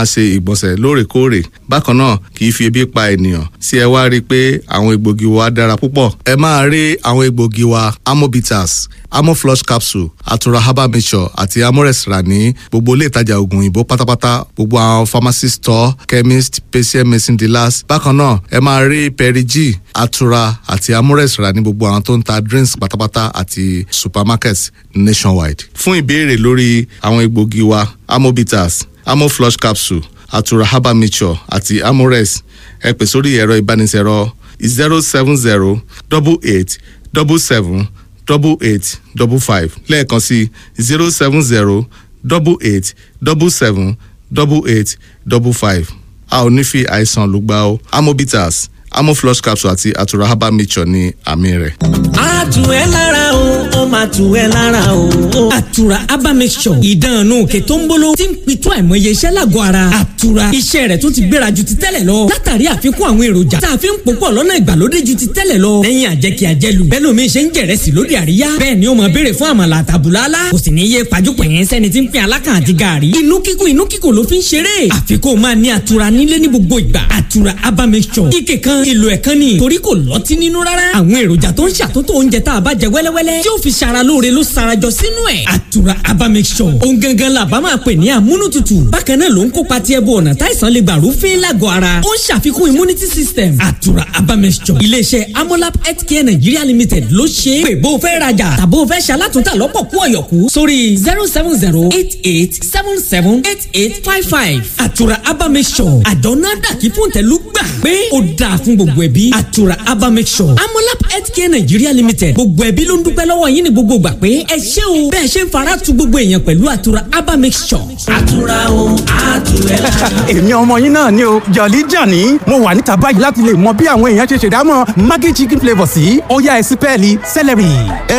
máa ṣe ìgbọ̀nsẹ̀ lóòrèkóòrè bákan náà kì í fi ebi pa ènìyàn sí ẹ wá rí i pé àwọn egbògi wa dára púpọ̀ ẹ máa rí àwọn egbògi wa amobitas amoflush capsule atura herbal mixture àti amores rà ní gbogbo ilé ìtajà oògùn òyìnbó pátápátá gbogbo àwọn pharmacy store chemist patient medicine dealers bákan náà ẹ máa rí perigi atura àti amores rà ní gbogbo àwọn tó ń ta drinks pátápátá àti supermarkets nationwide. fún ìbéèrè lórí àwọn egbògi wa amobitas amoflush capsule atura herbal mixture àti amores ẹ pè sórí ẹ̀rọ ìbánisẹ̀rọ zero seven zero double eight double seven double eight double five lẹ́ẹ̀kan sí zero seven zero double eight double seven double eight double five a ò ní fi àìsàn lùgbà o amobitas amoflush capsule àti atura herbal mixture ní àmì rẹ̀. a tù ẹ́ lára o ó máa tù ẹ́ lára o. àtura herbal mixture ìdánù òkè tó ń bolo tí ń pitú àìmọye iṣẹ́ lágọ̀ọ́ ara. àtura iṣẹ́ rẹ̀ tún ti gbéra ju ti tẹ́lẹ̀ lọ. látàrí àfikún àwọn èròjà tá a fi ń pòpọ̀ lọ́nà ìgbàlódé ju ti tẹ́lẹ̀ lọ. lẹ́yìn àjẹkí àjẹlù bẹ́ẹ̀ lómi ṣe ń jẹ̀rẹ̀sì lóde àríyá. bẹ́ẹ̀ ni ó máa béèrè fún àmàlà àtàbùlálá. kò sì ní yé pàjùpọ̀ yẹn sẹ́ni tí ń pín alákàn àti gààrí. inú kíkùn inú kíkùn ló fi ń ṣeré. àfikún máa ní àtura nílé ní gbogbo ìgbà. àtura herbal mixture ike kan èlò ẹ̀ kan ni torí kò lọ́tí nínú rárá. àwọn èròjà tó ń ṣàtúntò oúnjẹ tá a bá jẹ wẹ́lẹ́wẹ́lẹ́ tí ó fi ṣara lóore ló sarajọ sínú ẹ̀. àtura herbal mixture ohun gangan la bá máa pè ní amúnútutù bákan náà ló ń kópa tí ẹbú ọ̀nà táìsàn lè gbà rúfin lágọ̀ ara ó ń ṣàfikún immunity system àtura herbal mixture iléeṣẹ́ amolab healthcare nigeria limited ló ṣe é pé bó o fẹ́ rajà tàbó o fẹ́ ṣalátúntà lọ́pọ̀ kú ọ̀yọ̀kú sórí zero seven zero eight eight seven seven eight eight five five àtura herbal mixture àjọ náà dàkí fún tẹ̀lú gbà pé ó dáa fún gbogbo ẹbí àtura herbal mixture amolab healthcare nigeria limited gbogbo ẹbí ló ń dúpẹ́ lọ́wọ́ yín ní gbogbo gbà pé ẹ ṣé o bẹ́ẹ̀ ṣe ń fara tu gbogbo èèyàn pẹ̀lú àtura herbal mixture. àtura o àtúrẹ́ la. èmi ọmọ yín náà ni o jọ̀lí jàní mo wà níta báyìí láti lè mọ bí àwọn èèyàn ṣe ṣèdámọ̀ maggi chicken flavour sí ọ̀yá ẹ̀sìn pẹ́ẹ́lí celery.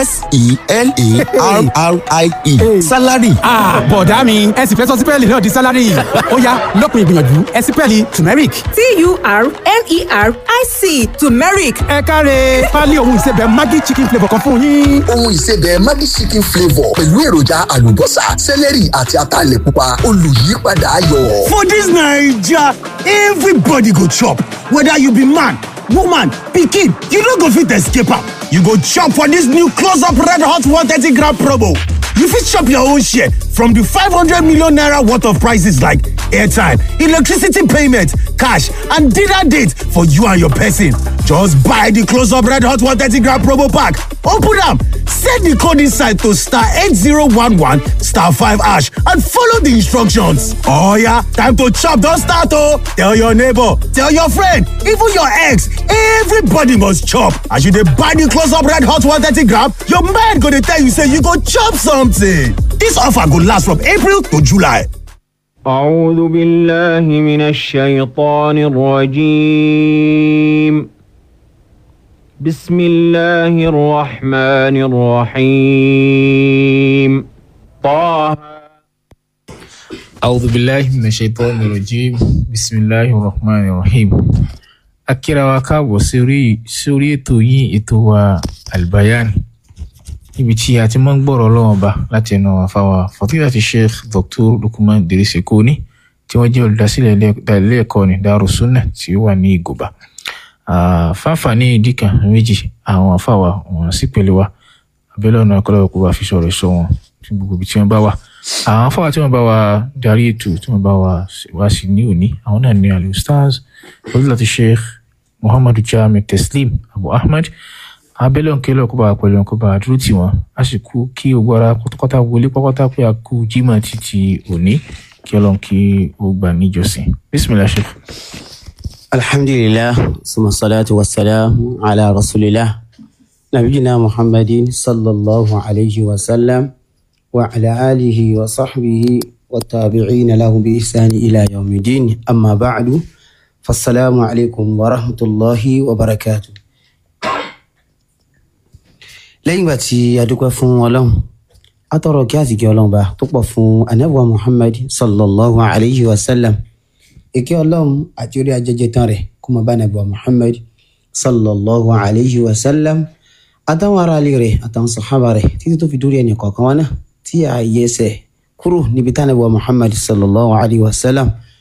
s-e-l-a-r-r-i-e salary. bọ̀dá mi ẹ̀sìn fẹ́ sọ sí pẹ́ẹ́lí náà di salary ọ̀yá lópin ìgbìyànjú ẹ̀sìn pẹ́ẹ́lí turmeric. t-u-r-m-e-r-i-c turmeric ẹ káre pálí ohun ìsebẹ̀ maggi chicken flavour kan fún yín. ohun ìsebẹ̀ maggi chicken flavour pẹ̀lú èròjà àlùbọ́sà sẹ́lẹ̀rì àti ataalẹ̀ pupa olùyípadà ayọ̀. For this Naija, everybody go chop. Whether you be man, woman, pikin, you no go fit escape am. You go chop for this new close-up red hot 130 gram promo. You fit chop your own share from the 500 million naira worth of prices like airtime, electricity payment, cash, and dinner date for you and your person. Just buy the close-up red hot 130 gram promo pack. Open am, send the code inside to star 8011 star 5 hash and follow the instructions. Oh yeah, time to chop don start oh! Tell your neighbor, tell your friend, even your ex, everybody must chop. As you dey buy the close-up red hot 130 gram, your mind go dey tell you say you go chop something. This offer go last from April to July. أعوذ بالله من الشيطان الرجيم بسم الله الرحمن الرحيم طه أعوذ بالله من الشيطان الرجيم بسم الله الرحمن الرحيم akíra wa káàbọ̀ sórí sórí ètò yín ètò wa albayan níbi tí a ti máa ń gbọ́rọ̀ ọlọ́wọ́n ba láti ẹnu àfàwà fọtíláti sheikh dr lukman dirisi koni tí wọ́n jẹ́ olùdásílẹ̀ ilé ẹ̀kọ́ ní darussunna tí ó wà ní ìgòbá fáfàní ìdí kan méjì àwọn àfàwà wọn sì pẹ̀lú wa abẹ́lẹ́ ọ̀nà ọ̀kọ́lọ́wọ́ kó bá fi sọ̀rọ̀ sọ wọn fún gbogbo ibi tí wọ́n bá wà àwọn afọwà tí wọ́n bá wa darí ètò tí wọ́n bá wa wá sí ní òní àwọn náà ní ali ustaz fọdúlàtí sheikh muhammadu jami teslim abu ahmed abẹ́lẹ́ òǹkẹ́lẹ́ kó bá wa pẹ̀lú kó bá wa dúró tì wọ́n a sì kú kí ogbó ara pátápátá wọlé pátápátá pé a kú jimá títí òní kí ọlọ́run kí ó gbà níjọsìn bisimilah sheikh. alhamdulillah suma salatu wa salam ala rasulillah nabiyina muhammadin sallallahu alayhi wa sallam. وعلى آله وصحبه والتابعين له بإحسان إلى يوم الدين أما بعد فالسلام عليكم ورحمة الله وبركاته lẹ́yìn ìgbà tí a dúpẹ́ fún ọlọ́run a tọrọ kí àsìkí ọlọ́run bá tó pọ̀ fún anábùwà muhammad sallallahu alayhi wa sallam ìkẹ́ ọlọ́run àti orí ajẹjẹ tán rẹ̀ kó máa bá anábùwà muhammad sallallahu alayhi wa sallam àtàwọn aráalé rẹ̀ àtàwọn sàhábà rẹ̀ títí tó fi dórí ẹnì kọ̀ọ̀kan wọn náà tí a yẹsẹ̀ kúrò níbi tánàbí wa muhammad sallallahu alayhi wa sallam